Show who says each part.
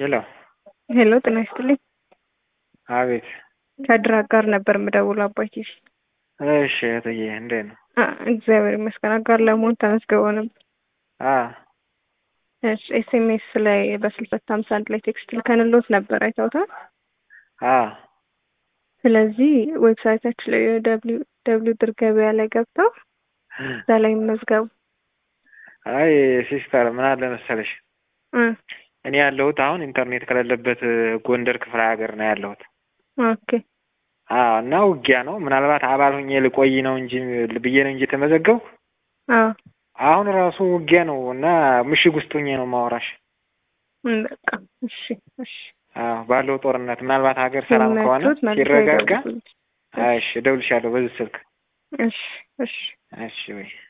Speaker 1: ሄሎ
Speaker 2: ሄሎ ጤና ይስጥልኝ።
Speaker 1: አቤት።
Speaker 2: ከድራግ ጋር ነበር የምደውለው አባቴ።
Speaker 1: እሺ እህትዬ እንዴት ነው?
Speaker 2: አ እግዚአብሔር ይመስገን። አጋር ለመሆን ተመዝግበው ነበር።
Speaker 1: አ
Speaker 2: እሺ ኤስኤምኤስ ላይ በስልሳ ሀምሳ አንድ ላይ ቴክስት ልከንሎት ነበር አይተውታል።
Speaker 1: አ
Speaker 2: ስለዚህ ዌብሳይታችን ላይ ደብሊው ደብሊው ድር ገበያ ላይ ገብተው እዛ ላይ መዝገቡ።
Speaker 1: አይ ሲስተር ምን አለ መሰለሽ
Speaker 2: እ
Speaker 1: እኔ ያለሁት አሁን ኢንተርኔት ከሌለበት ጎንደር ክፍለ ሀገር ነው ያለሁት።
Speaker 2: ኦኬ
Speaker 1: አዎ እና ውጊያ ነው። ምናልባት አባል ሁኜ ልቆይ ነው እንጂ ብዬ ነው እንጂ የተመዘገብኩ
Speaker 2: አዎ
Speaker 1: አሁን ራሱ ውጊያ ነው እና ምሽግ ውስጥ ሁኜ ነው ማወራሽ።
Speaker 2: እም፣ በቃ እሺ እሺ
Speaker 1: አዎ ባለው ጦርነት ምናልባት ሀገር ሰላም ከሆነ
Speaker 2: ሲመቱት መልሰው
Speaker 1: ሲረጋጋ፣
Speaker 2: ይደውሉልኝ።
Speaker 1: እሺ እደውልልሻለሁ በዚህ ስልክ።
Speaker 2: እሺ እሺ
Speaker 1: እሺ ወይ